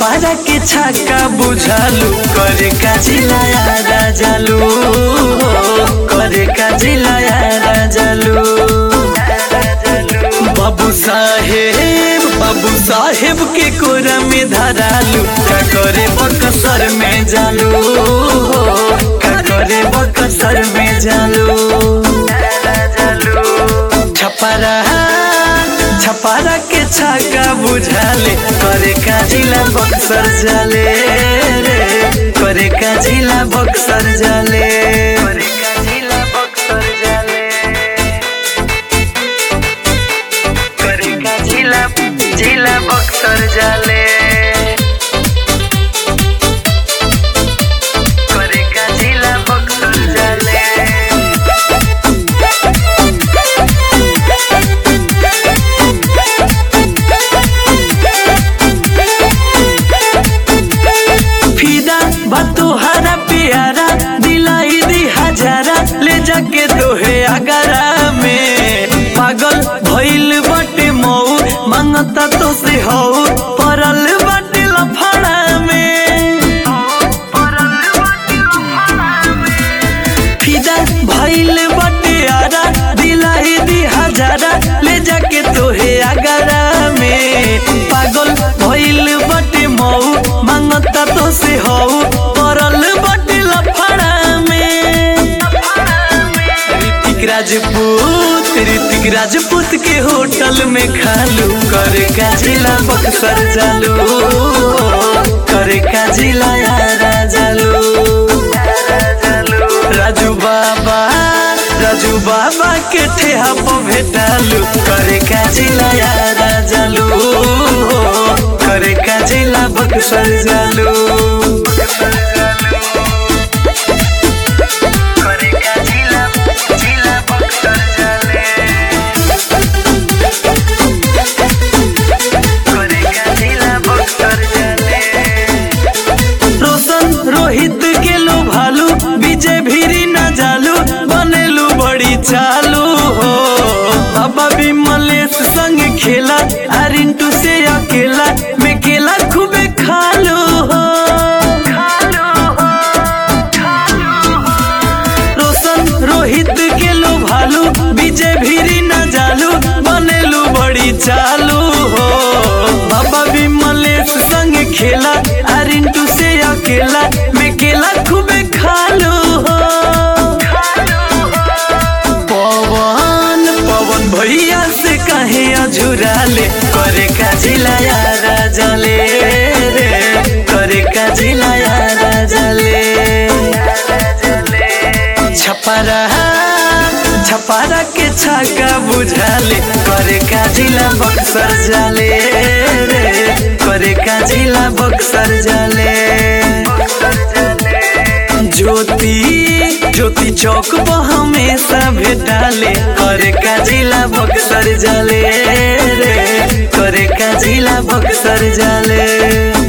छपारा के छक्का बुझालू करे का जिलाया राजालू करे का जिलाया राजालू बाबू साहेब बाबू साहेब के कोरा में धरालू का करे बकसर में जालू का करे बकसर में जालू छपारा छपारा के छक्का बुझाले करे का जिला बक्सर जाले रे करे का जिला बक्सर जाले करे का जिला बक्सर जाले करे का जिला जिला बक्सर जाले करे का जिला बक्सर जाले फिदा बातू हरा प्यारा दिलाई दी हजारा ले जाके दोहे अगरा में पागल भइल बाटे मऊ मांगता तो से हो परल बाटे लफड़ा में फिदा भइल बाटे आरा दिलाई दी हजारा ले जाके तोहे अगरा में पागल भइल बाटे मऊ मांगता तो से हो परल बाटे लफड़ा में ऋतिक राजपूत ऋतिक राजपूत के होटल में खालू करे का जिला बक्सर जालू करे का जिला यारा जालू राजू बाबा राजू बाबा के ठेहा पर भेटालू करे का जिला यारा जालू करे का जिला बक्सर जालू करे का जिला जिला बक्सर जाले करे का जिला बक्सर जाले रोशन रोहित के लो भालू विजय भीरी न जालू बनेलू बड़ी चालू हो बाबा विमलेश संग खेला अरिंटू से अकेला मैं केला खूबे खालू हो रोशन रोहित के लो भालू विजय भीरी न जालू बनेलू बड़ी चालू हो बाबा विमलेश संग खेला अरिंटू से अकेला मैं केला खूबे खालू हो पवन पवन भैया से कहे अझुराले करे का जिला यारा जले रे करे का जिला यारा जले छपरा छपरा के छक्का बुझाले करे का जिला बक्सर जाले रे करे का जिला बक्सर जाले ज्योति ज्योति चौक पर हमेशा भेटाले करे का जिला बक्सर जाले रे करे का जिला बक्सर जाले